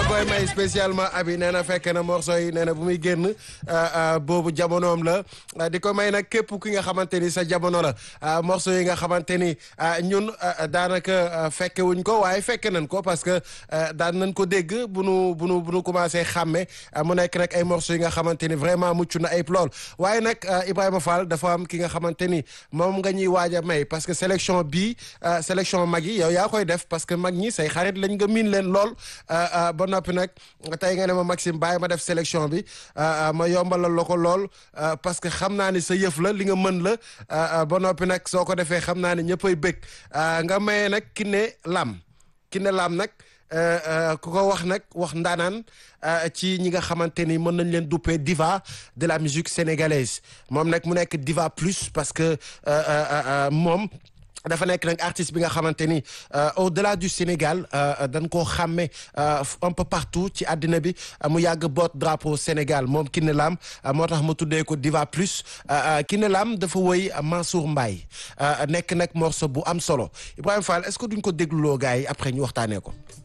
koy may spécialement abi nee na fekk na morceau yi nee na bu muy génn boobu jamonoom la di ko may nag képp ki nga xamante ni sa jamono la morceau yi nga xamante ni ñun daanaka fekke wuñ ko waaye fekke nañ ko parce que daan nañ ko dégg bu nu bu nu bu nu commencé xàmme mu nekk nag ay morceaux yi nga xamante ni vraiment mucc na ayib lool waaye nag Ibrahima Fall dafa am ki nga xamante ni moom nga ñuy waaj a may parce que sélection bii sélection mag yi yow yaa koy def parce que mag ñi say xarit lañ nga miin leen lool ba noppi nag tey nga ne ma Maxime bàyyi ma def sélection bi ma yombalal la ko lool parce que xam naa ni sa yëf la li nga mën la ba noppi nag soo ko defee xam naa ne ñëppay bëgg nga maye nag Kiné Lam Kiné Lam nag ku ko wax nag wax ndaanaan ci ñi nga xamante ni mën nañ leen duppee diva de la musique sénégalaise moom nag mu nekk diva plus parce que moom dafa nekk nag artiste bi nga xamante ni au-delà du Sénégal dañ koo xàmme un peu partout ci àddina bi mu yàgg boot drapeau Sénégal moom Kiné Lam moo tax mu tuddee ko Diva Plus Kiné Lam dafa woy Mansour Mbaye nekk nag morceau bu am solo Ibrahima Fall est-ce que duñ ko dégluloo gars yi après ñu waxtaanee ko.